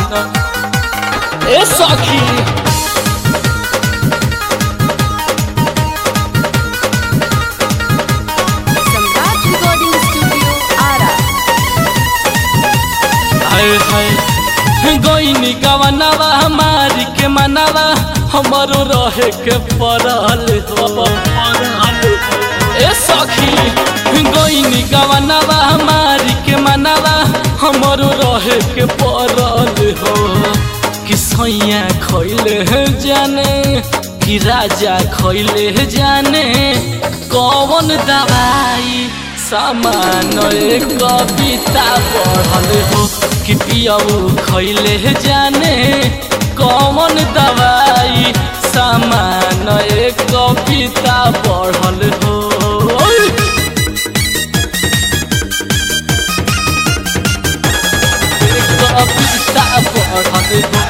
ए सखी Samrat recording studio Ara हाय हाय गईनी गवनवा हमारी के मनवा हमारो रहे के पड़ल हो ए सखी गईनी गवनवा हमारी के मनवा हमारो रहे के पड़ल हो कि सैया खैले जाने कि राजा खैले जाने कौन दवाई सामान एक कविता पढ़ल हो कि पियऊ खैले जाने कौन दवाई सामान एक कविता पढ़ल हो एक कविता पढ़ल हो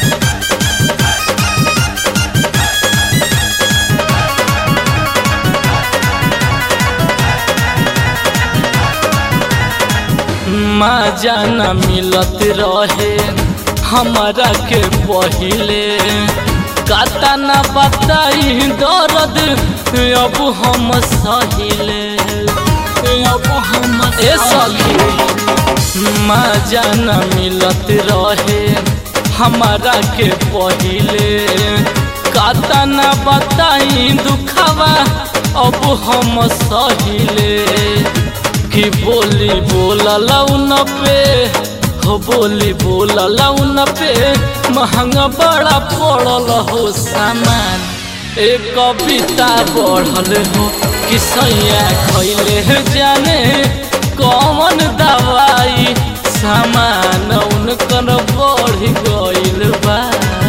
माँ जाना मिलत रहे हमारा के पहिले काता ना बताई दर्द अब हम सहिले अब हम ए सखी माँ जाना मिलत रहे हमारा के पहिले काता ना बताई दुखावा अब हम सहिले कि बोली बोला लौन पे हो बोली बोला लौन पे महंगा बड़ा पड़ल हो सामान एक कविता बढ़ल हो कि सैया खैले जाने कौन दवाई सामान उनकर बढ़ गइल बा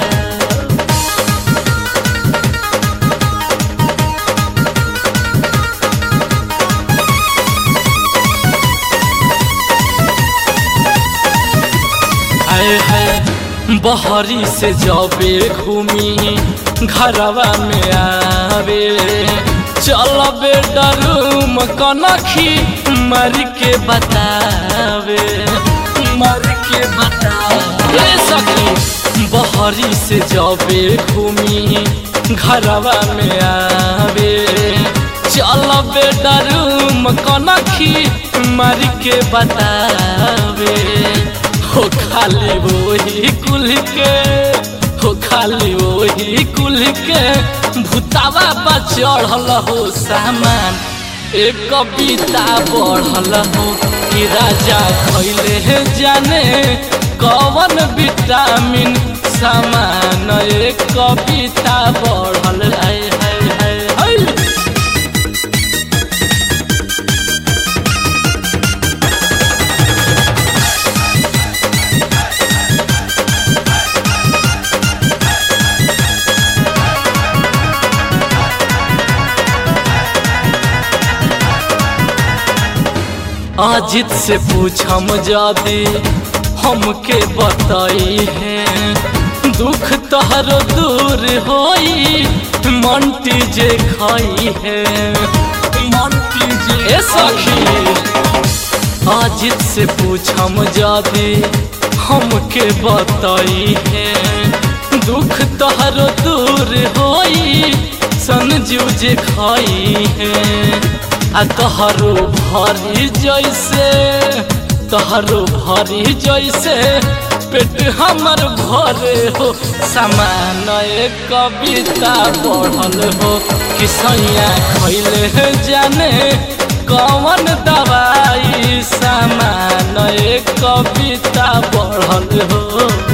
आए है बहरी से जबे घूमी घरवा में आवे चल बेडरूम कनखी मर के बतावे मर के बतावे सखी बहरी से जबे घूमी घरवा में आवे चल बेडरूम कनखी मर के बतावे हो खाली वही कुल के हो खाली वही कुल के भूतावा बा चढ़ल हो सामान एक कविता बढ़ल हो कि राजा खैले जाने कौन विटामिन सामान एक कविता बढ़ल है है है है अजित से पूछम जादी हमके बताई है दुख तहर दूर होई मंटी जे खाई है मंटी जे ए सखी अजित से पूछम जादी हमके बताई है दुख तहर दूर होई संजू जे खाई है आ तहरो भरी जैसे तहरो भरी जैसे पेट हमर भरे हो समान एक कविता पढ़ल हो कि सैया खैले जाने कौन दवाई सामान एक कविता पढ़ल हो